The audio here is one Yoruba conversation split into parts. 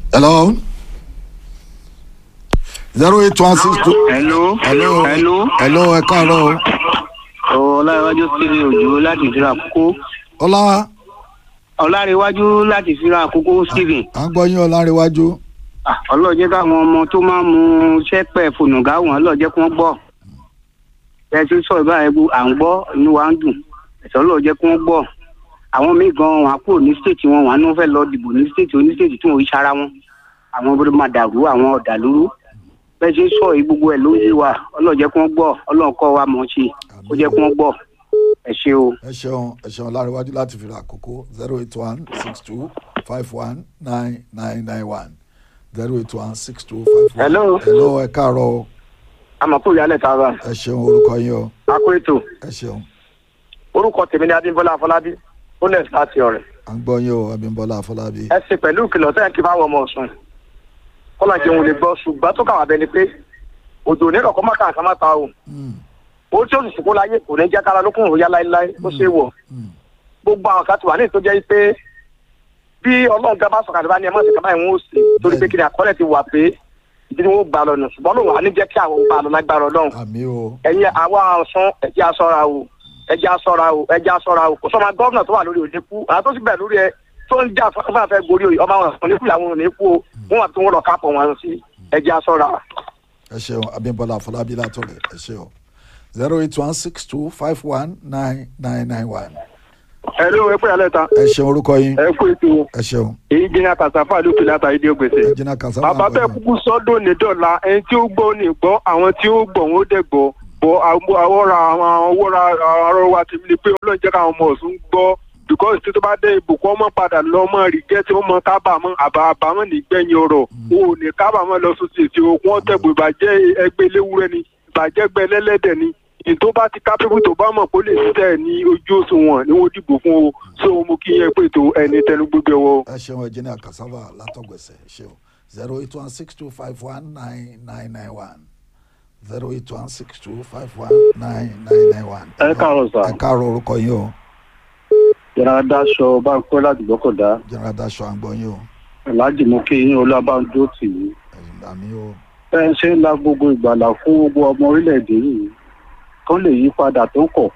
hello zero eight one six two. hello hello hello hello ẹ káàárọ̀ o. ọláréwájú sílẹ̀ òjò láti fira àkókò ọlá ọláréwájú láti fira àkókò stephen à ń gbọ́ yín ọlárẹ̀wájú. Ah, ọlọ́jẹ́ káwọn ọmọ tó máa ń mu sẹ́pẹ̀ fònùgá wọn ọlọ́jẹ́ kí wọ́n gbọ́ ẹ ti sọ ìbára ẹgbẹ́ à ń gbọ́ inú wa ń dùn ẹ̀sọ́ ọlọ́jẹ́ kí wọ́n gbọ́ àwọn míì gan wọn á kúrò ní stéètì wọn wọn á ní wọn fẹ́ lọ dìbò ní stéètì onístéètì tí wọn ò ṣara wọn àwọn ọmọdé máa dàrú àwọn ọ̀dàlúrú bẹ́ẹ̀ ṣe sọ yìí gbogbo ẹ̀ ló yé wa ọlọ́jẹ́ kí wọ́n gbọ́ ọlọ́ọ̀kọ́ wa mọ̀ ọ́ ṣe ó jẹ́ kí wọ́n gbọ́ ẹ ṣe o. ẹ ṣeun ẹ ṣeun ọlárẹ̀wájú láti fi ra àkókò zero eight one six two five one nine nine nine one zero eight one six two five one. Hello. hello ẹ káàárọ̀ o àmọ̀kú ìyálẹ̀ tá a bá ẹ ṣeun orúkọ yín o a kó ètò ẹ ṣeun orúkọ tèmi ni adébọlá afọlábí ó lẹ̀ láti ọ̀rẹ́ à ń gbọ́ yín o abímbọ́lá afọlábí. ẹ ṣe pẹ̀lú ìkìlọ̀ tẹ́ ẹ kí fáwọn ọmọ ọ̀sùn kọ́lá jẹun lè gbọ́ ṣùgbọ́n tó kàwá bẹni pé òjò ní kọ̀ọ̀kan má kàn ká má ta o Mm, ó tí ó sì sìnkú láyé kò ní jẹ́ kára lókun òòyà láéláé ó ṣe wọ̀ mm, gbogbo àwọn kan ti wà ní ìtó jẹ́ pé bí ọlọ́run gan bá sọ̀kalẹ̀ bá ní ẹ má ṣe kaba ìwọ̀n ó sì torí pé kí ni àkọọ́lẹ̀ ti wà pé ìdí ni wọ́n gbà lọ nù ṣùgbọ́n lòun à ní jẹ́ kí àwọn gbà lọ lágbára ọlọ́run àmì o ẹ̀yin àwa ọ̀sán ẹ̀jẹ̀ aṣọ́ra o ẹ̀jẹ̀ aṣọ́ra o ẹ̀jẹ̀ aṣọ́ra o kò sọ́ma gọ́ọ̀nà tó wà lórí òde kú àwọn tó sì bẹ̀ lórí ẹ tó ń jà fún afẹ́ gorí oyè ọmọ àwọn ọ̀sán níkú làwọn ò ní kú o wọn àti wọn lọ kápọ̀ wọn sí ẹ̀jẹ̀ aṣọ́ra. ẹ ṣeun abímbọ́lá afọlábí látọ̀rẹ̀ ẹ ṣeun zero eight one six two five one nine nine nine one ẹ ló ẹ pé alẹ́ ta ẹ ṣeun orúkọ yín ẹ kú ètò ẹ ṣeun èyí jìnnà kàṣàfà ló fi láta ìdí ògbèsè. ẹ jìnnà kàṣà bàbá bẹ́ẹ̀ kúkú sọ́dọ̀ ní dọ̀la ẹni tí ó gbọ́ ní gbọ́ àwọn tí ó gbọ́ wọn ó dẹ̀ gbọ́ bọ́ àwọ̀ra àwọn àwọ̀ra ọ̀rọ̀ wa ti ní pé ọlọ́run jẹ́ káwọn ọmọ ọ̀sùn gbọ́ because tí tó bá dé ìbùkún ọmọ padà lọ mọ rìgẹ́tì ọmọ kábàámọ̀ àbá àbámọ̀ nígbẹ̀yìn ọ̀rọ̀ o ò ní kábàámọ̀ lọ sósì èsì òkun ọ̀tẹ̀bù ìbàjẹ́ ẹgbẹ́ eléwúrẹ́ ni ìbàjẹ́ ẹgbẹ́ ẹlẹ́lẹ́dẹ̀ ni èyí tó bá ti kápẹ́bù tó bá mọ̀ kó lè ṣiṣẹ́ ní ojú òṣùwọ̀n ni wọ́n dìbò fún o so mo kí yẹn pé tó ẹni tẹnu gbogbo ẹwọ́. ẹ ṣeun ẹ jìnnà kàṣàfà látọ̀gbẹ̀sẹ̀ ẹ ṣeun zero eight one six two five one nine nine nine one zero eight one six two five one nine nine nine one. ẹ káàárọ̀ sà ẹ káàárọ̀ orúkọ yín o yàrá dáṣọ bá ń pẹ́ láti gbọ́kọ̀dá jẹ́nra daṣọ àgbọ̀ yín o aláàjì mú kí yín olúwàbáńdó tì í ẹ̀yìn àmì o ẹ ń ṣe ń la gbogbo ìgbàlà fún gbogbo ọmọ orílẹ̀-èdè yìí kán lè yí padà tó kọ̀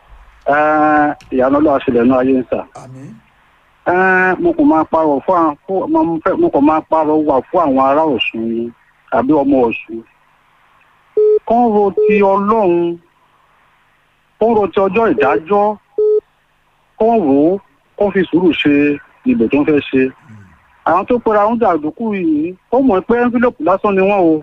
Ẹ́, ìyanu ọlọ́wà ṣẹlẹ̀ náà ayé ń sà àmì Ẹ́, mo kò máa parọ́ fún àwọn fún- mo mo fẹ́- mo kò máa parọ́ wà fún àwọn ará Ọ̀ṣun ni tàbí ọmọ Ọ̀ṣun kán ro ti Ọlọ́run kán ro ti ọjọ́ ìdájọ́ kán rò ó kán fi sùúrù ṣe ìbò tó ń fẹ́ ṣe àwọn tó pera ń jàǹdùkú yìí ó mọ̀ pé envelope lásán ni wọ́n o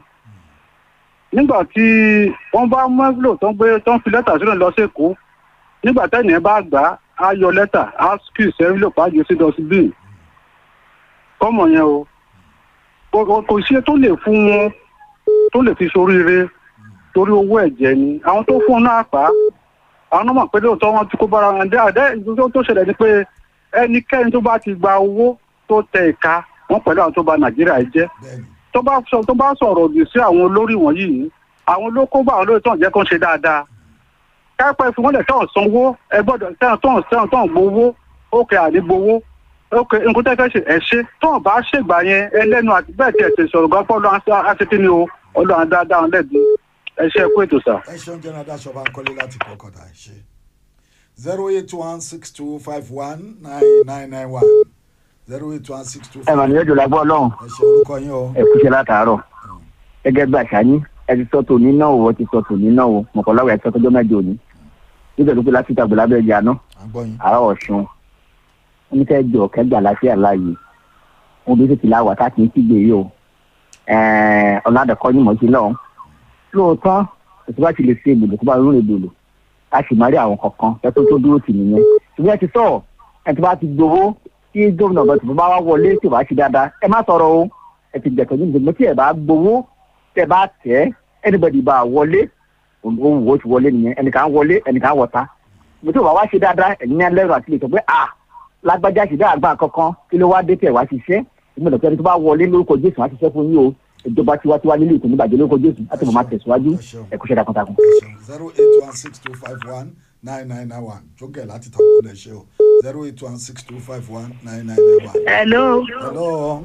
nígbà tí wọ́n bá mú envelope tó ń gbé tó ń fi lẹ́tà sílẹ̀ lọ sẹ́kọ̀ọ́ nígbà tẹ́nìyẹn bá gbà á á yọ lẹ́tà á skills envelope á jù sí dustbin kọ́mọ̀ yẹn o Kò- kò kò sí tó lè fún wọn tó lè fi soríire torí owó ẹ̀jẹ̀ ni àwọn tó fún un náà pa á àwọn náà mọ̀ pé lóòótọ́ wọn ti kó bára wọn dé àdé ìdúró tó ṣẹlẹ̀ ni pé ẹnikẹ́ni tó bá ti gba owó tó tẹ ìka wọn pẹ̀lú àwọn tó ba nàìjíríà jẹ́ bẹ́ẹ̀ni tó bá sọ tó bá sọ̀rọ̀ òdì sí àwọn olórí wọ̀nyí àwọn ló kó bá àwọn olórí tó ń jẹ́ kó ń ṣe dáadáa kápẹ́ fi wọ́n lẹ̀ tán sanwó ẹ gbọ́dọ̀ tán tán tán tán gbowó ókè àní gbowó ókè nǹkan tẹ́ fẹ́ ṣe ẹ̀ ṣe tán bá ṣègbà yẹn ẹlẹ́nu àti bẹ́ẹ̀ tí ẹ̀ ti sọ̀rọ̀ gbọ́pọ̀ lọ́wọ́ aṣèkí ni o ọlọ́run dáadáa lẹ́bi ẹ ṣe kú ètò sà. ẹ ṣeun jẹ́nra daṣọ bá ń kọ́lé láti kọ́kọ́dà ẹ ṣe zero eight one six two five one nine nine nine one zero eight one six two ẹ mà ní ẹjọ lágbó Ọlọ́run ẹ ṣe orúkọ yín o ẹ kúṣẹ́ látàárọ̀ gẹ́gẹ́ bí àṣà yín ẹ ti sọ tòní náà o ẹ ti sọ tòní náà o mọkànláwọ ẹ ti sọ tọjọ mẹ́jọ òní nítorí pé láti ìtàgbọ lábẹ́ ẹjẹ àná àgbọ̀ yín àárọ̀ Ọ̀ṣun oníkẹjọ kẹgbà láfíà láàyè wọn bí tètè láwà tá kì í kígbe yìí o ọ̀làdàkọ́ yín mọ̀ sí lọ́hùn lóòótọ́ ètò bá ti lè ṣe ìbòlò tó bá rún ìbòlò a sì máa rí àwọn kankan ẹtọ́ tó dúró tì nìyẹn ṣùgbọ́n ẹ ti sọ ẹ ti bá ti gbowó tí gómìnà bá ti bá wá wọlé tí ò bá ṣe dáadáa ẹ má sọ̀rọ̀ o ẹ ti gbẹ̀tọ̀ ní ìgbìmọ̀ tí ẹ bá gbowó tẹ bá tẹ̀ anybody bá wọlé òun wò ó ti wọlé nìyẹn ẹnìkan wọlé ẹnìkan wọ̀ta mo tí ò bá wá ṣe dáadáa ẹ̀yin ní alẹ́ rẹ̀ àti lè sọ pé à lágbájá ṣe dáa gbà kankan kí ló wá dé tẹ̀ wá ṣiṣẹ́ ìgbìmọ̀ tó ẹni tó bá wọlé lórúkọ Jésù wá ṣiṣẹ́ fún yín o ìjọba tiwantiwa nílé ìkùn níbàjẹ́ lórúkọ Jésù láti mọ̀ máa tẹ̀síwájú ẹ kú ṣẹ́ takuntakun. zero eight one six two five one nine nine nine one jókè láti tàbí ẹ ṣe o zero eight one six two five one nine nine nine one. hello hello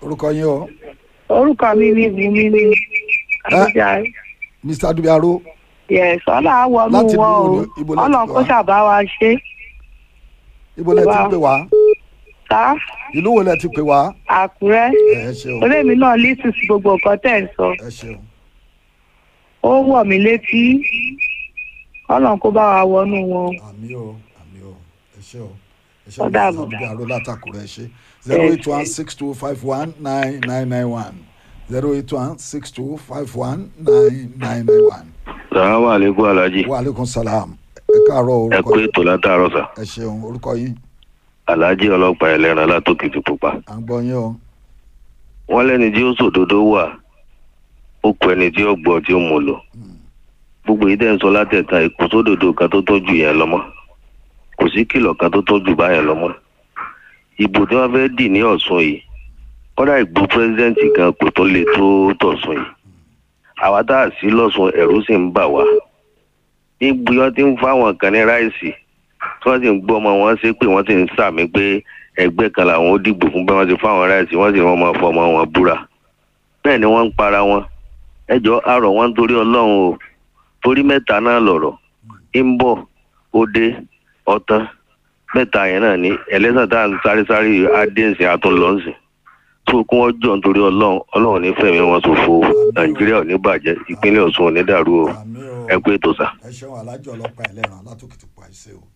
orúkọ yín o orúkọ mi ni bùnmi ni àbújá mr adubiaro yes ọlá wọnú Láti wọn ibo o ni- ibo láti ọlọ́run kó wá? ṣàbá wa ṣe ibo lẹ ti Wá. pè wá ká ìlú wo lẹ ti pè wá àkúrẹ́ ẹ ṣeun orí mi náà lísù sí gbogbo nǹkan tẹ̀ ń sọ ẹ ṣeun ó wọ̀ mí létí ọlọ́run kó bá wa wọnú wọn àmì o àmì o ẹ ṣe o ẹ ṣe Ó o dàbọ̀. mr adubiaro látàkùrẹ́ ẹ ṣe zero eight one six two five one nine nine nine one zero eight one six two five one nine nine nine one sàlámù àlékún alájí wa aleykum salaam ẹ káàárọ̀ ẹ orúkọ kú yín ètò látàárọ̀ sà ẹ ṣeun orúkọ yín alájí ọlọ́pàá ẹlẹ́ran látòkìtì pupa à ń gbọ́ yín o wọ́n lẹ́ni tí ó sòdodo wà ó kọ ẹni tí ó gbọ́ tí ó mú lò gbogbo yìí dẹ́ ń sọ látẹ̀ka kò sódodo kan tó tọ́jú yẹn lọ́mọ́ kò sí kìlọ̀ kan tó tọ́jú báyẹn lọ́mọ́ ìbò tí wọ́n fẹ́ dì ní ọ̀sùn yìí kọ́dà ìgbó pírẹ́sidẹ́ǹtì kan kò tó le tó tọ̀sùn yìí àwa tá a sí lọ́sùn ẹ̀rú sì ń bà wá níbi wọ́n ti ń fáwọn kan ní ráìsì tí wọ́n sì ń gbọ́ ọmọ wọn ṣe pé wọ́n sì ń sàmì pé ẹgbẹ́ kan làwọn ó dìbò fún bẹ́ẹ̀ wọ́n ti fáwọn ráìsì wọ́n sì wọ́n máa fọ ọmọ wọn búra bẹ́ẹ̀ ni wọ́n ń para wọn ẹjọ́ àrọ̀ wọn torí ọlọ́run o torí mẹ́ta náà lọ̀rọ̀ ń bọ̀ òde ọ̀tán mẹ́ta yẹn náà ní ẹlẹ́sàn tá à ń sáré sáré adéǹsìn àtúnlọ́sìn tó kún wọn jọ nítorí ọlọ́run ọlọ́run ní fẹ̀mí wọn ṣòfò nàìjíríà ò ní bàjẹ́ ìpínlẹ̀ ọ̀ṣun ò ní dàrú o àmì o ẹ kú ètò sà. ẹ ṣeun alájọ ọlọ́pàá ẹlẹ́ran látòkìtì pa ẹsẹ̀ o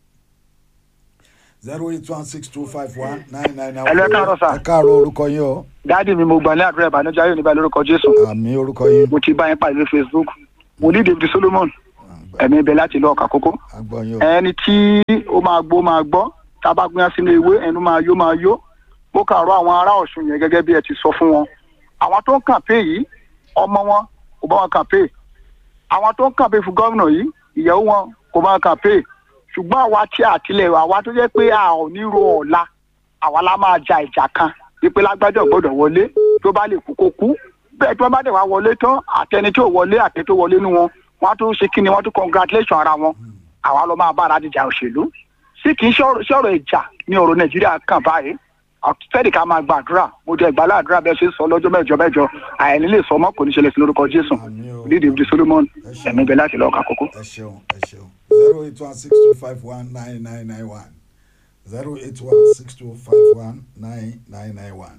zero eight one six two five one nine nine nine. Ẹ lẹ́ káàárọ̀ sà. ẹ káàárọ̀ orúkọ yín o dáàdì mi mo gbà ní àdúrà ìbànújẹ́ ayé oníbà lórúkọ jésù àmì orúkọ yín mo ti bá yín pàdé lórí facebook mo ní david solomon ẹ̀mí ibẹ̀ láti lọ ọ̀kà kókó à ń gbọ́ yín o ẹni tí ó máa gbó máa gbọ́ tá a bá gbóyán sínú ewé ẹnu máa yó máa yó ó kàrọ àwọn ará ọ̀ṣun yẹn gẹ́gẹ́ bí ẹ ti sọ fún wọn àwọn tó ń kàmpé yìí ọmọ wọn kò bá wọn kàmpé àwọn tó ń kàmpé fún gómìnà yìí ìyàwó wọn kò bá wọn kàmpé ṣùgbọ́n àwa tí àtìlẹ̀ àwa tó jẹ́ pé a ò ní ro ọ̀la àwa la máa ja ìjà kan wípé lágbájá ò gbọ́dọ̀ wọlé tó bá lè kú kó kú bẹ́ẹ̀ tí wọ́n bá dẹ̀ wá wọlé tán àtẹni tí ò wọlé àtẹ tó wọlé nú wọn wọ́n á tún ṣe kí ni wọ́n tún congratulation ara wọn àwa lọ máa bára dìjà òṣèlú sí kì í ṣọ̀rọ̀ ìjà ní ọ̀rọ̀ nàìjíríà kàn báyìí fẹ́ẹ̀dì ká máa gbàdúrà mo jẹ́ ìgbàládùra bẹ́ẹ̀ ṣe sọ lọ́jọ́ mẹ́jọ mẹ́jọ àìní lè sọ mọ́ kò ní ṣẹlẹ̀ sí lórúkọ jésù Àmín o. lídìí ibi solomon ẹ̀mí bẹ láti lọ́ọ̀ka kókó. ẹ ṣeun ẹ ṣeun zero eight one six two five one nine nine nine one zero eight one six two five one nine nine nine one.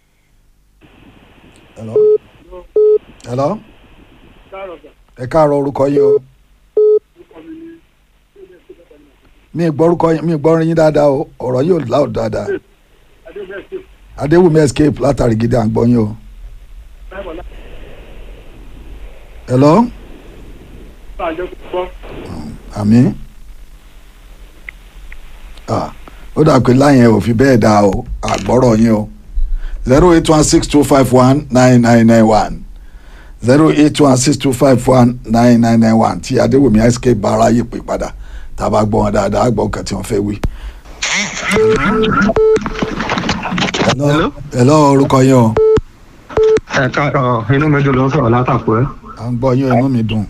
hello hello ẹ káàárọ̀ orúkọ yín o mi gbọ́ orúkọ yín mi gbọ́ orin yín dáadáa o ọ̀rọ̀ yóò loud dáadáa adéwùmí escape látàrí gidi à ń gbọ́ yín o hello àmì ah ó dà pé láyẹn ò fi bẹ́ẹ̀ dáa o àgbọ́rọ̀ yín o zero eight one six two five one nine nine nine one zero eight one six two five one nine nine nine one tí adéwùmí escape bá aráyè pè padà tá a bá gbọ́ wọn dáadáa gbọ́ nǹkan tí wọ́n fẹ́ wí. hello hello orúkọ yín o ẹ káàárọ̀ inú mi dùn ló ń sọ̀rọ̀ látàkùn ẹ. à ń gbọ́ yín inú mi dùn.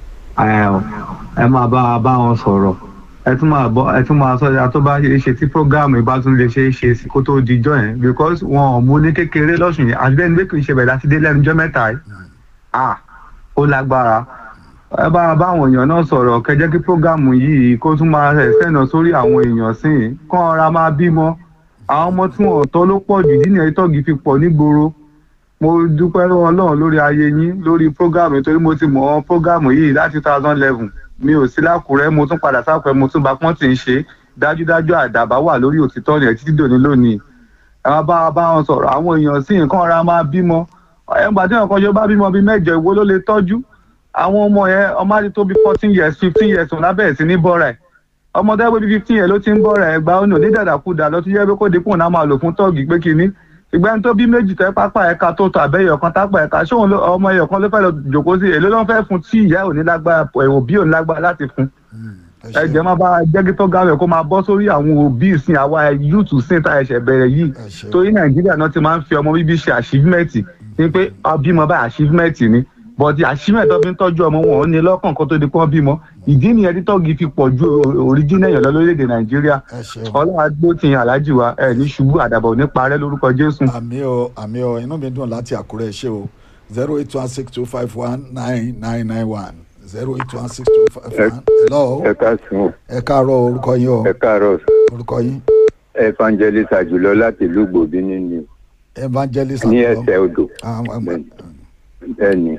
ẹ máa bá bá wọn sọ̀rọ̀ ẹ tún máa bọ ẹ tún máa sọ ìyá tó bá ṣe é ṣe tí program ìbá tún lè ṣe é ṣe sí kó tó dijọ́ yẹn because wọn ò mú ní kékeré lọ́sùn yẹn àti bẹ́ẹ̀ ni pé kì í ṣe bẹ̀rẹ̀ láti dé lẹ́nujọ́ mẹ́ta yìí ah ó lágbára ẹ bá bá àwọn èèyàn náà sọ̀rọ̀ kẹjẹ́ kí program yìí kó tún máa rẹ̀ sẹ́nà sórí àwọn èèyàn sí i kán ọ̀ra máa bímọ àwọn ọmọ tí wọn ò tọ́ ló pọ̀ jù dínà ìtọ́gì fi pọ̀ nígboro mo dúpẹ́ lọ́wọ́ ọlọ́run lórí ayé yín lórí program yìí torí mo ti mọ̀ ọ́ program yìí láti two thousand eleven mi ò sí lákùrẹ́ mo tún padà sáfẹ́ mo tún bá pọ́n tì ń ṣe dájúdájú àdàbà wà lórí òtítọ́ yẹn títí dòní lónìí àwọn bá bá wọn sọ̀rọ̀ àwọn èèyàn sí nǹkan ara máa bímọ ẹgbà tí nǹkan ṣe bá bímọ bíi mẹ́jọ ìwo ló lè tọ́jú àwọn ọmọ yẹn ọmọ àti tó bí fourteen years fifteen years òun lábẹ́ẹ̀ sí ní bọ́ra ẹ̀ ọmọ tó yẹ pé bíi fifteen years ló ti ń bọ́ra ẹ̀ gba ọ̀nà onídàdàkudà lọ sí yẹ pé kó dínkù náà máa lò fún tọ́ọ̀gì pé kínní ìgbẹ́ni tó bí méjì tẹ́ pápá ẹ̀ka tó tọ àbẹ́yẹ̀ kan tápá ẹ̀ka ṣé òun ọmọ ẹ̀yọ̀ kan ló fẹ́ lọ jòkó sí èló ló ń fẹ́ fún tí ìyá ò ní lágbára òbí ò ní lágbára láti fún ẹ jẹ́ máa bá jẹ́gí tó ga rẹ̀ kó máa bọ́ sórí àwọn òbí ìsìn àwa yúùtù sìn tá ẹ̀ṣẹ̀ bẹ̀rẹ̀ yìí torí nàìjíríà náà ti máa ń fi ọmọ bíbí ṣe achievement ní pé ọbímọ bá achievement ni bọ́dí àṣìmẹ̀ tó fi ń tọ́jú ọmọ wọn ò ní lọ́kàn kan tó di pọ́n bímọ ìdí nìyẹn tí tọ́gì fi pọ̀ ju òríjínà èèyàn lọ lórílẹ̀‐èdè nàìjíríà ẹ ṣeun ọlọ́run agbó ti yan aláàjì wa ẹ̀ ní ṣubú àdàbọ̀ ní parẹ́ lórúkọ jésù. àmì o àmì o inú mi dùn láti àkúrẹ́ ṣe o zero eight one six two five one nine nine nine one zero eight one six two five one hello ẹ káàsán ẹ káàárọ̀ orúkọ yín o ẹ káàárọ̀ orúkọ yín evangelist àjùlọ láti ìlú gbòbí nínú evangelist ní àtọ́. ẹsẹ̀ odò àwọn ọmọ ẹni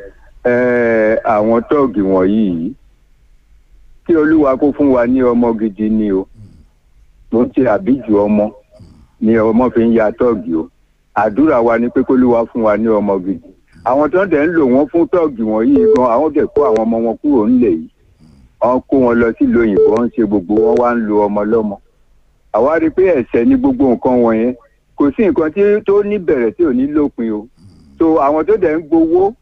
àwọn tóògì wọ̀nyí yìí kí olúwa kó fún wa ní ọmọ gidi ni o mo ti àbíjù ọmọ ni ọmọ fi ń ya tóògì o àdúrà wa ni pé kólúwa fún wa ní ọmọ gidi àwọn tó ń dẹ̀ ń lò wọ́n fún tóògì wọ̀nyí gan àwọn dẹ̀ kó àwọn ọmọ wọn kúrò ńlẹ̀ yìí wọ́n kó wọn lọ sílùú òyìnbó wọ́n ń ṣe gbogbo wọn wá ń lo ọmọ lọ́mọ àwa rí i pé ẹ̀ṣẹ̀ ní gbogbo nǹkan wọ̀nyẹn kò sí nǹkan tí tó ní bẹ̀rẹ̀ tí ò ní lópin o so àwọn tó dẹ̀ ń gbowó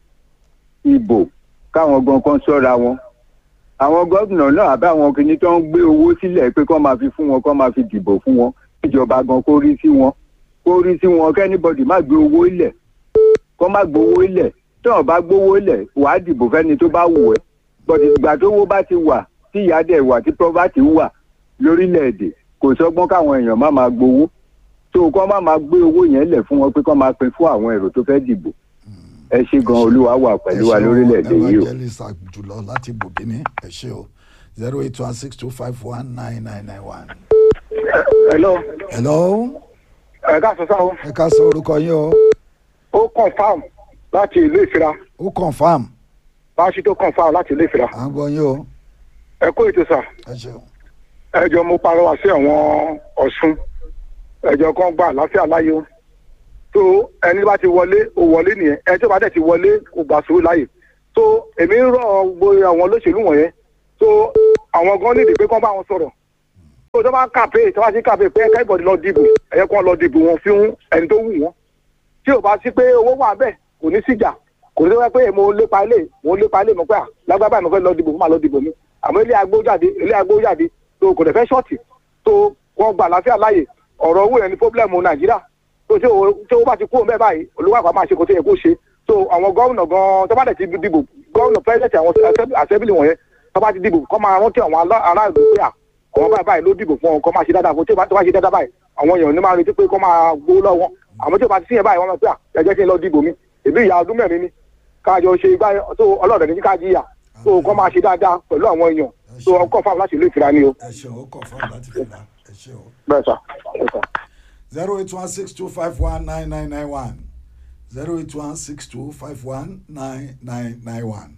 ìbò káwọn gan kan sọ́ra wọn àwọn gómìnà náà àbí àwọn kìíní tó ń gbé owó sílẹ̀ pé kọ́ máa fi fún wọn kọ́ máa fi dìbò fún wọn ìjọba gan kó rí sí wọn kó rí sí wọn kẹ́nìbọ̀dì má gbé owó ilẹ̀ kọ́ má gbowó ilẹ̀ tí wọ́n bá gbowó ilẹ̀ wàá dìbò fẹ́ni tó bá wù ẹ́ bọ̀dì ìgbà tó wó bá ti wà tí ìyá dẹ̀ wà tí pọ́fàtì wà lórílẹ̀‐èdè kò sọ́gbọ́n káwọn èèyàn má máa gbowó tó kọ́ má máa gbé owó yẹn lẹ̀ fún wọn pé kọ́ máa pín fún àwọn èrò tó fẹ́ dìbò ẹ ṣe gan olúwa wà pẹ̀lú wa lórílẹ̀‐èdè yìí o. evangelist àjùlọ láti bòbíní ẹ ṣe o zero eight one six two five one nine nine nine one. hello hello ẹ káàsán sáwọn ẹ ká sọ orúkọ yín o ó confam láti ìlú ìfira ó confam báṣí tó confam láti ìlú ìfira à ń gbọ́ yín o ẹ kó ètò sà ẹ ṣeun ẹ jọ mo parọ́wà sí àwọn ọ̀ṣun ẹjọ kan gbà láfíà láyé o tó ẹni bá ti wọlé ó wọlé nìyẹn ẹni tó bá dẹ̀ ti wọlé kò gbà sùúrù láàyè tó èmi ń rọ gbogbo àwọn olóṣèlú wọ̀nyẹn tó àwọn gan nídìí pé kán bá wọn sọ̀rọ̀ tó tó bá ń kàpé tó bá ti kàpé pé ẹ̀ka ìbọ̀dì lọ dìbò ẹ̀yẹ kan lọ dìbò wọn fún ẹni tó wù wọ́n tí ò bá sí pé owó wà bẹ́ẹ̀ kò ní síjà kò ní sọ pé mo lépa ilé mo lépa ilé mo pé à lágbábá mi fẹ́ lọ dìbò fún màá lọ dìbò mi àmọ́ ilé agbójáde ilé agbójáde tó kò dẹ̀ fẹ́ ṣọ́ọ̀tì tó wọ́n gbà láfíà láàyè ọ̀rọ̀ owó yẹn ni pọ́blẹ́mù nàìjíríà tó tí owó tí owó bá ti kú òun bẹ́ẹ̀ báyìí olùwàpá máa ṣe kó tó yẹ kó ṣe tó àwọn gómìnà gan tó bá dẹ̀ ti dìbò gómìnà pẹ́sidẹ̀ntì àwọn àṣẹ́bìlì wọ̀nyẹn tó bá ti dìbò kọ́ máa rántí àwọn aráàlú pé à àwọn báyìí báyìí ló dìbò fún ọ kọ́ máa ṣe dáadáa fún tó bá ṣe dáadáa báyìí àwọn èèyàn ní máa retí pé kọ́ máa gbó lọ́wọ́ àmọ́ tí o bá ti síyẹn báyìí wọ́n máa pé à ẹ̀jẹ̀ kí n lọ dìbò mi èmi ìyá ọdún mẹ́rin ni káàjọ ṣe igbá tó ọlọ́ọ̀dẹ̀ ní ká jìyà tó kọ́ máa ṣe dáadáa pẹ̀lú àwọn èèyàn tó ọkọ̀ fáwọn láti ìlú ìfira ni o. ẹ ṣeun ó confam láti fi ra ẹ ṣe o bẹ́ẹ̀ sà bẹ́ẹ̀ sà. zero eight one six two five one nine nine nine one zero eight one six two five one nine nine nine one.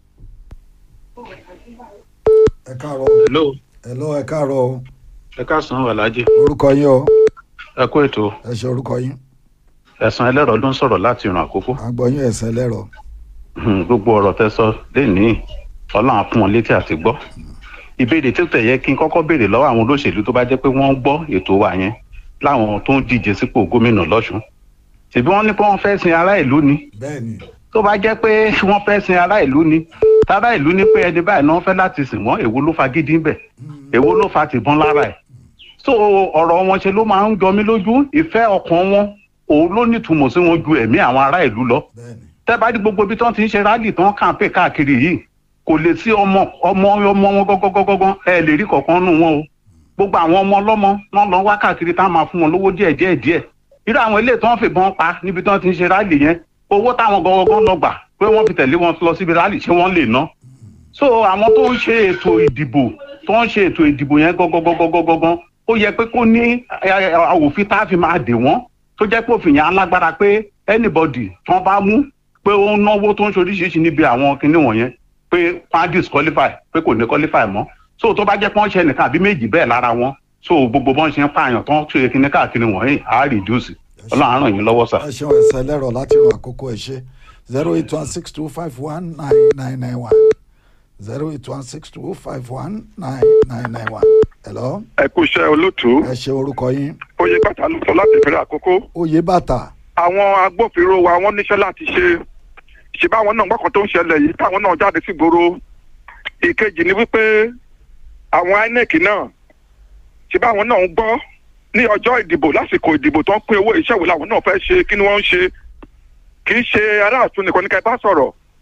ẹ káàárọ̀ hello hello ẹ káàárọ̀ o ẹ káàsán aláàjì orúkọ yín o ẹ kó ètò ẹ ṣe orúkọ yín ẹ̀sán ẹlẹ́rọ ló ń sọ̀rọ̀ láti ìrìn àkókò àgbọ̀yún ẹ̀sẹ̀ lẹ́rọ Hmm, gbogbo ọ̀rọ̀ tẹ́ sọ lénìí ọlọ́run á fún wọn létí àti gbọ́ ìbéèrè tí ó tẹ̀ yẹ kí n kọ́kọ́ béèrè lọ́wọ́ àwọn olóṣèlú tó bá jẹ́ pé wọ́n gbọ́ ètò wa yẹn láwọn tó ń díje sípò gómìnà lọ́sùn ṣèbí wọ́n ní pé wọ́n fẹ́ sin ará ìlú ni bẹ́ẹ̀ ni tó bá jẹ́ pé wọ́n fẹ́ sin ará ìlú ni tara ìlú ní pé ẹni báyìí náà fẹ́ láti sìn wọ́n èwo ló fa gidi ń bẹ̀ èwo ló fa tìbọn lára ẹ̀ so ọ̀rọ̀ wọn ṣe ló máa ń jọ mí lójú ìfẹ́ ọkàn wọn òun ló nítumọ̀ sí wọn ju ẹ̀mí àwọn ará ìlú lọ bẹ́ẹ̀ ni tẹ́bá dí gbogbo ibi tí wọ́n ti ń ṣe rálì tí wọ́n kàǹpé káàkiri yìí kò lè sí ọmọ ọmọ ọmọ wọn gọ́gọ́gọ́gọ́ ẹ lè rí kọ̀ọ̀kan nù wọn o gbogbo àwọn ọmọ ọlọ́mọ wọn lọ wá káàkiri tá a máa fún wọn lówó díẹ̀ díẹ̀ díẹ̀ irú àwọn ilé tí wọ́n fìbọn pa níbi tí wọ́n ti ń ṣe rálì yẹn owó táwọn gọ́gọ́gọ́ lọ gbà pé wọ́n fi tẹ̀lé wọn lọ síbi rálì ṣé wọ́n lè ná so àwọn tó ń ṣe ètò ìdìbò tó ń ṣe ètò ìdìbò yẹn gọ́gọ́gọ́gọ́gọ́ ó yẹ pé kó ní òfin tá a fi máa dè wọ́n tó jẹ́ pé òfin yẹn alágbára pé anybody tí wọ́n bá mú pé ó ń náwó tó ń ṣoríṣiríṣi níbi àwọn kinní wọ̀nyẹn pé wọ́n á disqualify pé kò ní qualify mọ́ so tó bá jẹ́ pé wọ́n ṣe nìkan àbí méjì bẹ́ẹ̀ lára wọn so gbogbo bọ́n ṣe ń pààyàn tó ń ṣe kinní káàkiri wọ̀nyí á reduce ọlọ́run á ràn yín lọ́wọ́ sà. ẹ ṣeun ẹ̀sẹ̀ lẹ́rọ láti ràn àkókò ẹ̀ ṣe zero eight one six two five one nine nine nine one zero eight one six two five one nine nine nine one hello ẹ kú iṣẹ́ olótú ẹ ṣe orúkọ yín oyè bàtà ló sọ láti ìpínlẹ̀ àkókò oyè bàtà àwọn agbófinró wa wọ́n níṣẹ́ láti ṣe ṣe báwọn náà gbọ́kàn tó ń ṣẹlẹ̀ yìí táwọn náà jáde sí gbòòrò ìkejì ni wípé àwọn inec náà ṣe báwọn náà ń gbọ́ ní ọjọ́ ìdìbò lásìkò ìdìbò tó ń pín owó iṣẹ́ wo làwọn náà fẹ́ ṣe kí ni wọ́n ń ṣe kì í ṣe aráàtún nìkan ní ká ẹ bá sọ̀rọ̀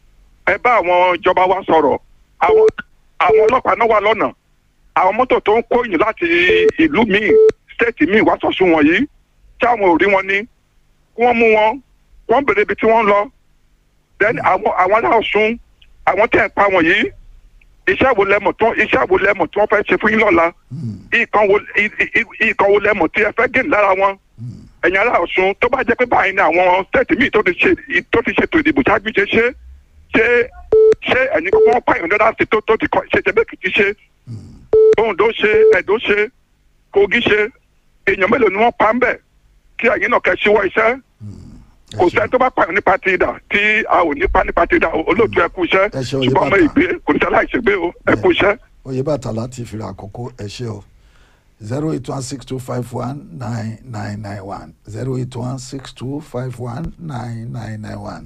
ẹ bá àwọn ìjọba wa sọ̀rọ̀ àwọn àwọn ọlọ́pàá náà wà lọ́nà àwọn mọ́tò tó ń kó yìn láti ìlú míì stéètì míì wá sọ̀sùn wọ̀nyí tí àwọn ò rí wọn ní kí wọ́n mú wọn wọ́n bèrè ibi tí wọ́n ń lọ then àwọn àwọn ará Ọ̀ṣun àwọn tẹ̀ ń pa wọ̀nyí iṣẹ́ wo lẹ́mọ̀ tó iṣẹ́ wo lẹ́mọ̀ tí wọ́n fẹ́ ṣe fún yín lọ́la ìkan wo ì- ì- ìkan wo lẹ́mọ̀ tí ẹ fẹ́ gé lára wọn ẹ̀yin ará Ọ̀ṣun tó bá jẹ́ pé báyìí ni àwọn stéètì míì tó ti ṣe tó ti ṣètò ìdìbò ṣáájú ṣe ṣe ṣé ṣé ẹ̀yin kọ́kọ́ wọn pààyàn lọ́dà sí tó tó ti kọ́ ṣe tẹ́bẹ́kìtì ṣe Oǹdó ṣe Ẹ̀dó ṣe Kogi ṣe èèyàn mélòó ni wọ́n pa ń bẹ̀ kí ẹ̀yin náà kẹ́ ṣíwọ́ iṣẹ́ kò sẹ́ni tó bá pààyàn nípa ti ìdà tí a ò nípa nípa ti ìdà olóòtú ẹ kú iṣẹ́ Ẹ ṣe òye ṣùgbọ́n ọmọ bàbá. ìgbé kò ní sẹ́láì ṣègbè o ẹ kú iṣẹ́. oyè bàtà láti fìrà àkókò ẹ ṣe o zero eight one six two five one nine nine nine one zero eight one six two five one nine nine nine one.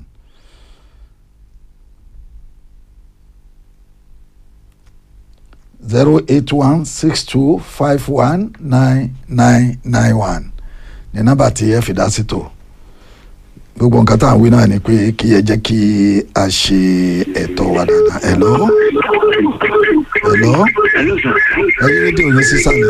zero eight one six two five one nine nine nine one ní nọ́mbà tí ẹ fi dá sí tó gbogbo nǹkan tá à ń wí náà ni pé kí ẹ jẹ́ kí a ṣe ẹ̀tọ́ wa dáadáa ẹ̀ lọ́wọ́ hello ẹyin rédíò yín sísàlẹ̀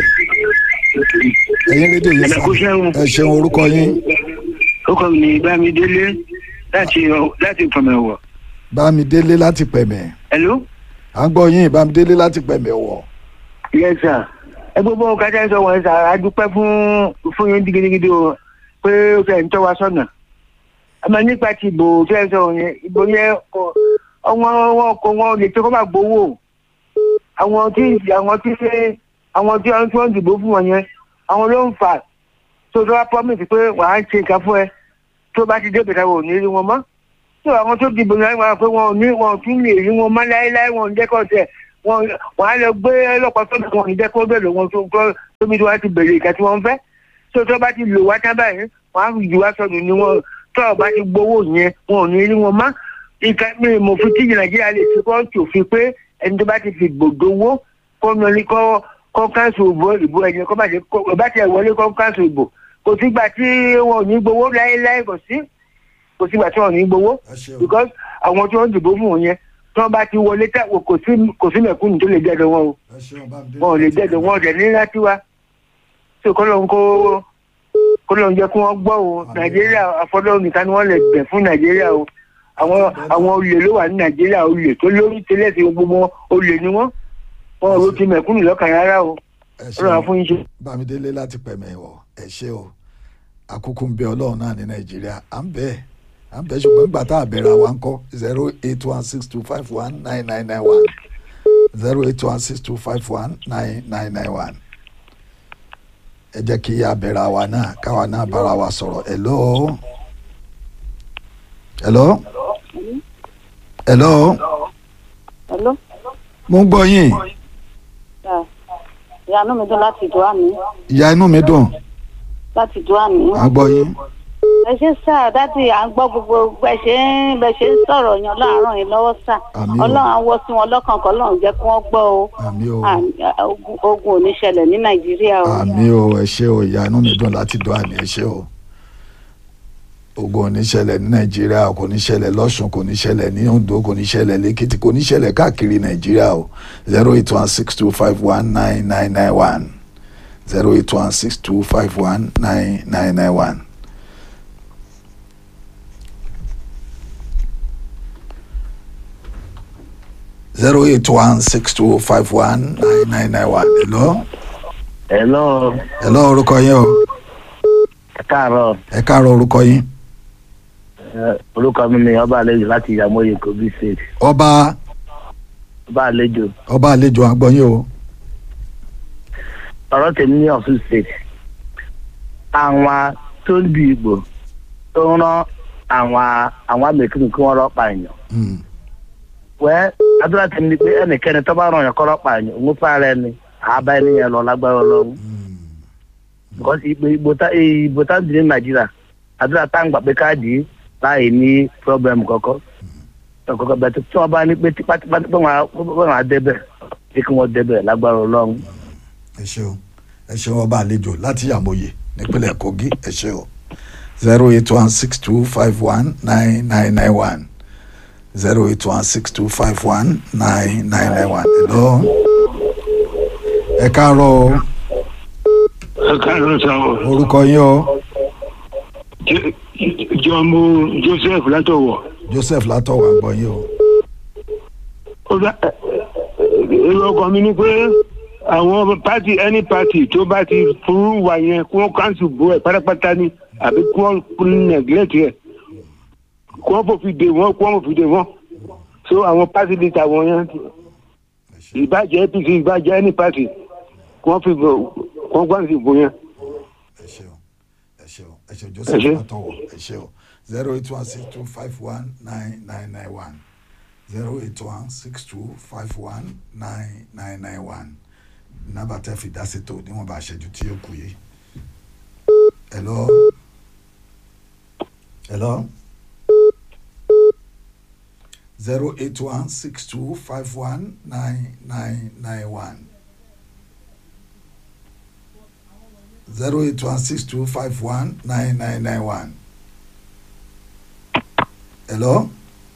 ẹyin rédíò yín sísàlẹ̀ ẹ ṣeun orúkọ yín orúkọ mi ni bámidélé láti láti fọmẹwọ. bámidélé láti pẹ̀mẹ̀ hello. à ń gbọ́ yín bámidélé láti pẹ̀mẹ̀ wọ̀ yes sir. ẹ gbogbo kájà sọ wọn sà á dúpẹ́ fún fún yín gidigidi o pé ó fẹ́ ń tọ́ wa sọ́nà. àmọ́ nípa ti ìbò fẹ́ sọ yẹn ìbò yẹn kò ọwọ́n wọn kò wọn lè tó kọ́ bá gbowó àwọn tí àwọn tí àwọn tí wọn tí wọn dìbò fún wọn yẹn àwọn ló ń fà tó tó wá promise pé wàá ṣe nǹkan fún ẹ tó bá ti débẹ̀ táwọn ò ní rí wọn mọ́ tó àwọn tó dìbò yẹn wọn pé wọn ò ní wọn ò tún lè rí wọn mọ́ láéláé wọn ò ní jẹ́kọ̀ tẹ̀ wọn wọn á lọ gbé ọlọ́pàá tó wọn ò ní jẹ́kọ̀ bẹ̀rẹ̀ wọn tó tó tóbi tí wọ́n ti bèrè ìka tí wọ́n fẹ́ tó tó bá ti lò wá tán báyìí wọn á jù wá sọnù ni wọn tó ọ bá ti gbowó yẹn wọn ò ní rí wọn mọ́ ìka mi mo fi tíjì nàìjíríà lè fi kọ́ tòfin pé ẹni tó bá ti fi gbòdowó kó nọlí kọ́ kọ́ káńsù ìbò ìbò ẹ̀yẹ kọ́ bàjẹ́ kọ́ bá tiẹ̀ wọlé kọ́ káńsù ìbò kò sígbà tí wọn ò ní gbowó láéláé kò sí kò sígbà tí wọn ò ní gbowó because àwọn tí wọn dìbò fún wọn yẹn tí wọn bá ti wọlé tẹ kò sí kò sí mẹ̀kúnnù tó lè dẹ́dọ̀ wọn o wọn ò lè dẹ́dọ̀ wọn ọ̀dẹ̀ ní láti wá tí kọ́ lóun kó kó lóun jẹ́ kí wọ́n gbọ́ o nàìjíríà àfọlọ́run nìkan ni wọ́n lè bẹ̀ fún nàìjíríà o àwọn àwọn olè ló wà ní nàìjíríà olè tó lórí tẹ́lẹ̀ sí gbogbo olè ni wọ́n wọn ò ló ti mẹ̀kúnnù lọ́kàn rárá o ọlọ́run fún yín ṣe. bámidélé láti pẹ̀mẹ̀ wọ̀ ẹ ṣé o àkókò ń bẹ ọlọ́run náà ní nàìjíríà à ń bẹ̀ à ń bẹ̀ ṣùgbọ́n nígbà tá a bẹ̀rẹ̀ àwa ń kọ́ zero eight one six two five one nine nine nine one zero eight one six two five one nine nine nine one ẹ jẹ́ kí a bẹ̀rẹ̀ àwa náà káwa náà bára wa sọ̀rọ̀ hello hello hello Hello. mo ń gbọ́ yín Yeah. ìyanu mi dùn láti dùn àmì ìyá inú mi dùn láti dùn àmì. à ń gbọ́ yín ẹ ṣe sá dádì à ń gbọ́ gbogbo bẹ ṣe ń bẹ ṣe ń sọ̀rọ̀ yan láàárọ̀ yìí lọ́wọ́ sá Àmín o. ọlọ́run á wọ́ sí wọn lọ́kàn kan ọlọ́run jẹ́ kí wọ́n gbọ́ o àmì o Àmì- ogun- ogun ò ní ṣẹlẹ̀ ní nàìjíríà o. àmì o ẹ ṣé o ìyá inú mi dùn láti dùn àmì ẹ ṣé o ogun ò ní ṣẹlẹ̀ ní nàìjíríà kò ní ṣẹlẹ̀ lọ́sùn kò ní ṣẹlẹ̀ ní ondo kò ní ṣẹlẹ̀ lẹ́kìtì kò ní ṣẹlẹ̀ káàkiri nàìjíríà o zero eight one six two five one nine nine nine one zero eight one six two five one nine nine nine one. zero eight one six two five one nine nine nine one hello hello hello orúkọ yín o ẹ káàárọ̀ ẹ káàárọ̀ orúkọ yín ẹ, orúkọ mi ni ọba àlejò láti ìyàmóye kogi state ọba ọba àlejò ọba àlejò àgbọ̀yìn o ọ̀rọ̀ tèmi ní ọ̀ṣun state àwọn tó ń du ìgbò tó ń rán àwọn àwọn amẹ̀kùnrin kí wọ́n rọ́pà èèyàn wẹ́ adúlá tèmi ni pé ẹnikẹ́ni tó bá ràn yàn kọ́ rọ́pà èèyàn òun fara ẹni àbá ẹni yẹn lọ lágbára ọlọ́run because ìgbò ìgbò tá ìgbò tá dì ní nàìjíríà àdúrà tá ń gbà pé káàdì láì ní problem kọ́kọ́ kọ́kọ́ bẹ́ẹ̀ tí wọ́n bá ní pé tipátipá pé wọ́n á pé wọ́n á débẹ̀ pé kí wọ́n débẹ̀ lágbára ọlọ́run. ẹ ṣeun ẹ ṣeun ọba àlejò láti yàmóye nípínlẹ̀ kogi ẹ ṣe o zero eight one six two five one nine nine nine one zero eight one six two five one nine nine nine one. hello. ẹ káàárọ̀ o ẹ káàárọ̀ sá o orúkọ yín o jọmọ joseph látọwọ joseph látọ̀wọ̀ àgbọ̀ yín o. ó bá èrò ọkàn mi ni pé àwọn pati any party tó bá ti furu wà yẹn kí wọn cancel bó ẹ pátápátá ni àbí kí wọn neglect yẹ kí wọn fòfin dè wọn kí wọn fòfin dè wọn so àwọn party leader wọn yẹn ìbàjẹ́ apc ìbàjẹ́ any party kí wọn fi bò kí wọn cancel bó yẹn. ẹ ṣe ẹ ṣe joseph látọ̀wọ̀ ẹ ṣe o zero eight one six two five one nine nine nine one zero eight one six two five one nine nine nine one nàbà tẹ́ fi dá sí tó níwọ̀n bá ṣẹ́jú tí yóò kù yìí. hello hello zero eight one six two five one nine nine nine one zero eight one six two five one nine nine nine one hello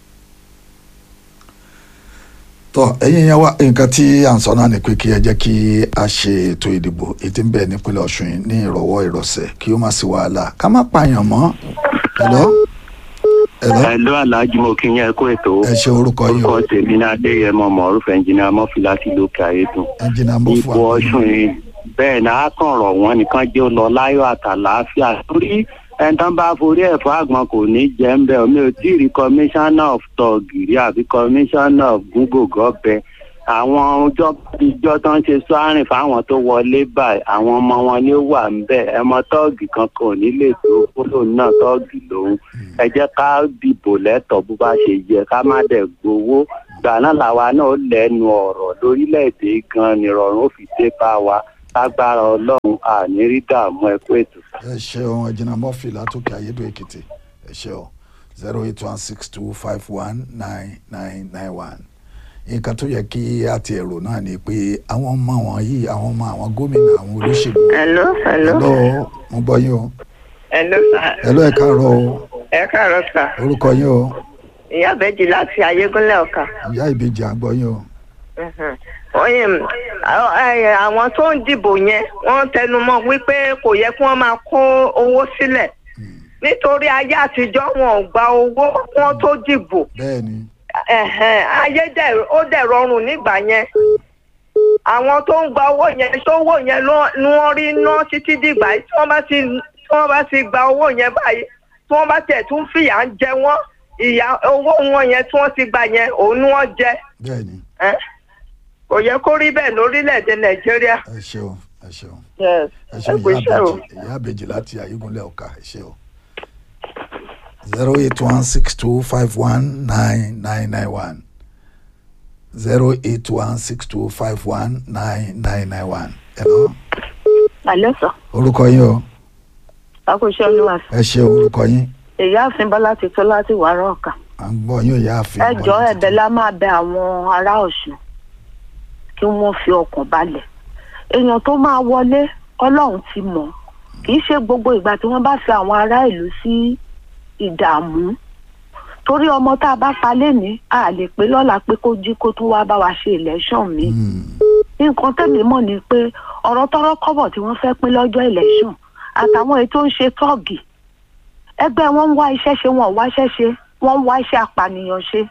tọ ẹ̀yin yẹn wá nǹkan tí à ń sọ náà ni pé kí ẹ jẹ́ kí a ṣe ètò ìdìbò ètí ń bẹ nípínlẹ̀ Ọ̀ṣun yìí ní ìrọ̀wọ́ ìrọ̀sẹ̀ kí ó má sí wàhálà ká má pààyàn mọ́ hello hello Hello Alhaji mo kí yẹn kó ètò. ẹ ṣe orúkọ yìí o Orúkọ tèmi ní Adéyẹmọ Mọ̀rúfù ẹnjìnìá Mọ́fì láti lókè Ayédùn. ẹnjìnà mo fún Ipò wa Ọ̀ṣun yìí bẹ́ẹ̀ ni a kàn rọ̀ wọ́n nìkan jẹ́ ó lọ láyọ̀ àtàlàáfíà torí ẹni tán bá forí ẹ̀ fún àgbọn kò ní jẹ́ ń bẹ̀ omi ò tí ì rí commissioner of tọ̀gìrì àbí commissioner of gúgògọ́ bẹ àwọn ọjọ́ ìjọ tó ń ṣe sọ́árìn fáwọn tó wọlé báyìí àwọn ọmọ wọn ni ó wà ń bẹ̀ ẹmọ tọ́ọ̀gì kankan ò ní lè tó kóló náà tọ́ọ̀gì lòun ẹ jẹ́ ká dìbò lẹ́tọ̀ọ́ bó bá ṣe yẹ ká má dẹ̀ gbowó gbà náà làwa náà ó lẹ́nu ọ̀rọ̀ lórílẹ̀‐èdè gan nìrọ̀rùn ó fi dé bá wa lágbára ọlọ́run àní rí dààmú ẹ kó ètò. ẹ ṣeun ẹnjìnà mọ́fì látòkè ayédò èkìtì ẹ ṣe o zero eight one six two five one nine nine nine one nǹkan tó yẹ kí a ti èrò náà ni pé àwọn ọmọ wọn yìí àwọn ọmọ àwọn gómìnà àwọn olóṣèlú. hello hello. hello mo gbọ́ yín o. hello sir. hello ẹ káàárọ̀ o ẹ káàárọ̀ sir. orúkọ yín o ìyá bẹ́jì láti ayégúnlẹ̀ ọ̀kà. ìyá ìbejì à ń gbọ́ yín o. oye àwọn tó ń dìbò yẹn wọ́n tẹnu mọ́ wípé kò yẹ kí wọ́n máa kó owó sílẹ̀ nítorí ayé àtijọ́ wọn ò gba owó kí wọ́n tó dìbò bẹ́ẹ̀ni ẹ̀hẹ̀n, ayé dẹ̀ ó dẹ̀ rọrùn nígbà yẹn àwọn tó ń gba owó yẹn tó owó yẹn ló- ni wọ́n rí ná títí dìgbà yìí tí wọ́n bá ti tí wọ́n bá ti gba owó yẹn báyìí tí wọ́n bá tẹ̀ tún fìyà ń jẹ wọ́n ìyà owó wọn yẹn tí wọ́n ti gbà yẹn òun ni wọ́n jẹ bẹ́ẹ̀ni ẹ́ kò yẹ kó rí bẹ́ẹ̀ lórílẹ̀‐èdè nàìjíríà. ẹ ṣeun ẹ ṣeun Yes. ẹ ṣeun ẹ kú ìyá iṣẹ́ o. ìbejì ìyá ìbejì láti ayégunlẹ̀ ọ̀ka ẹ ṣe o. zero eight one six two five one nine nine nine one zero eight one six two five one nine nine nine one. hello Àlẹ́ sọ, orúkọ yín o àkóṣe olúwa sọ. ẹ ṣe orúkọ yín Èyí àfin Bọ́lá ti tó láti wàárọ̀ ọ̀kà. à ń gbọ́ yín ò yá àfin Ẹ jọ ẹ̀bẹ̀ la máa bẹ àwọn ará Ọ̀ṣun kí wọ́n fi ọkàn balẹ̀. Èèyàn tó máa wọlé Ọlọ́run ti mọ̀. Kì í ṣe gbogbo ìgbà tí wọ́n bá fi àwọn ará ìlú sí ìdààmú. Torí ọmọ tá a bá pa lénìí, a lè pé lọ́la pé kó jí kó tún wá bá wa ṣe election mi. Nǹkan tẹ̀mí mọ̀ ni pé ọ̀rọ̀ tọ́rọ́ kọ́bọ̀ tí wọ́n fẹ́ pín lọ́jọ́ election àtàwọn èyí tó ń ṣe tọ́ọ̀gì ẹgbẹ́ wọn ń wá iṣẹ́ ṣe wọn ò wá iṣẹ́ ṣe wọ́n ń wá iṣẹ́ apànìyàn ṣe.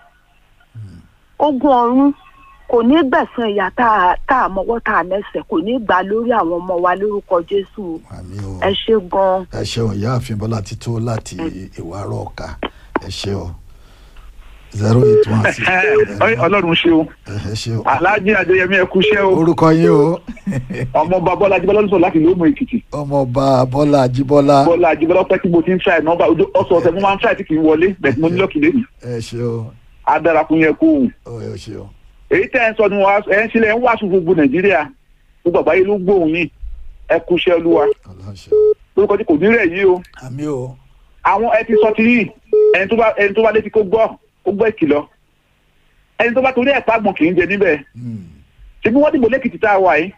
ogun ọ̀run kò ní gbẹ̀sán ìyá tá a tá a mọ́wọ́ tá a mẹ́sẹ̀ kò ní gbà lórí àwọn ọmọ wa lórúkọ jésù ẹ ṣe gan-an. ẹ ṣeun ìyá àfin bọ́lá ti tó láti ìwárọ̀ ọ̀ka ẹ ṣe o zero eight one six ọlọ́run ṣe o ẹ ṣe o aláàjì adéyẹmí ẹ kú iṣẹ́ o orúkọ yín o ọmọọba bọ́lá ajíbọ́lá ló sọ láti lóòmù èkìtì ọmọọba bọ́lá ajíbọ́lá bọ́lá ajíbọ́lá pẹ́ tí mo ti ń ṣàì nọ́mbà ọ̀sọ̀ ọ̀sẹ̀ mo máa ń ṣàì tí kì í wọlé bẹ̀ẹ̀ mo ní lọ́ọ̀kì lẹ́nu ẹ ṣe o adárakun yẹn kó òun ó ẹ ṣe o èyí tẹ́ ẹ ń sọ ni wọ́n ẹ ń sílẹ̀ ń wàásù gbogbo nàìjíríà gbogbo àgbáyé ló gbóhùn yìí ẹ kú iṣẹ́ olúwa lórúkọ tí kò ní rẹ̀ yìí o àmì o àwọn ẹ ti sọ ti yìí ẹni tó bá ẹni tó bá létí kó gbọ́ kó gbọ́ ìkìlọ̀ ẹni tó bá torí ẹ̀ pàgbọ̀n kì í jẹ níbẹ̀ ṣebí wọ́n dìbò lẹ́kìtì tá a wà yìí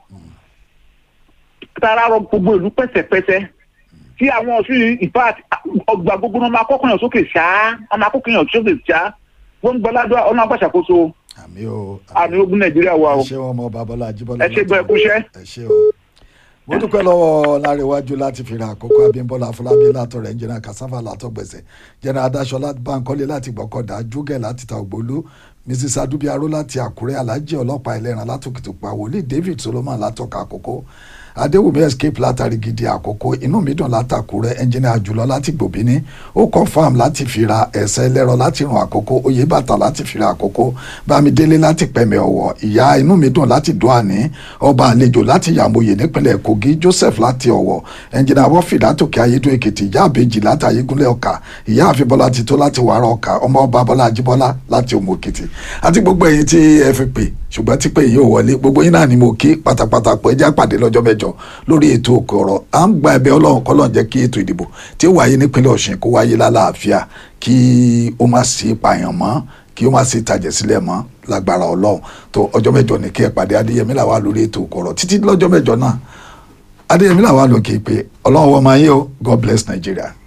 tara rọ gbogbo ìlú pẹ́sẹ̀pẹ́sẹ́ tí àwọn ọ̀sùn yìí in fact ọgbà gbogbo náà máa kọ́kọ́ yàn sókè ṣáá wọ́n máa kọ́kọ́ yàn sókè ṣáá wọ́n ń gbọ́ ládùá ọ̀nà àgbàṣàkóso àmì o àmì ogun nàìjíríà wa o ẹ ṣé wọn ọmọ babalá ajíbọ́lá ẹ ṣe gbọ́ ẹkúṣẹ́. ẹ ṣé o mo dúpẹ́ lọ́wọ́ láríwájú láti fi ra àkókò abímbọ́lá afọlábí látọ̀rẹ̀ ẹnjìnà kasava látọ̀gbẹ̀sẹ̀ jẹ́nà adáṣọlá bankole láti gbọ́kọ̀dá júgẹ̀ láti ta ògbólú mrs adubiaro láti àkúrẹ́ alhaji ọlọ́pàá ẹlẹ́ran látòkìtìpá wòlíì david solomon látọ̀ka àkókò adéwùmí escape látàrí gidi àkókò inú mi dùn látàkúrẹ́ ẹnjìnà àjùlọ láti gbòbíní ó confam láti fi ra ẹ̀sẹ̀ ẹlẹ́rọ láti ràn àkókò oyè bàtà láti fi ra àkókò bámidélé láti pẹ̀mẹ̀ ọ̀wọ̀ ìyá inú mi dùn láti dùn àní ọba àlejò láti yàmòye nípínlẹ̀ kogi joseph láti ọ̀wọ̀ ẹnjìnà wọ́fì látòkè ayédùn èkìtì ìyá àbèjì láti ayégúnlẹ̀ ọ̀kà ìyá àfibọ́lá ti tó láti wàrà ọ̀kà ọmọ ọba bọ́lá ajíbọ́lá láti òmò èkìtì àti gbogbo ẹ̀yin tí ẹ fi pè ṣùgbọ́n tí pé yóò wọlé gbogbo yín náà ni mo kí pátápátá pé ẹjẹ́ àpàdé lọ́jọ́ mẹ́jọ lórí ètò òkè ọ̀rọ̀ à ń gba ẹ̀bẹ̀ ọlọ́run kọ́lọ́n jẹ́ kí ètò ìdìbò tí ó wáyé nípínlẹ̀ ọ̀sìn kó wáyé lálàáfíà kí ó má sí ìpààyàn mọ́ kí ó má sí ìtàjẹ̀ sílẹ̀ mọ́ lágbára ọlọ́run tó ọjọ́ mẹ́jọ ní kí ẹ pàdé adéyẹmí làwà lórí ètò òkè ọ̀rọ̀ títí lọ́jọ́ mẹ́jọ náà adéyẹmí làwà lókè pé ọlọ́run wọ́n máa yé o God bless Nigeria.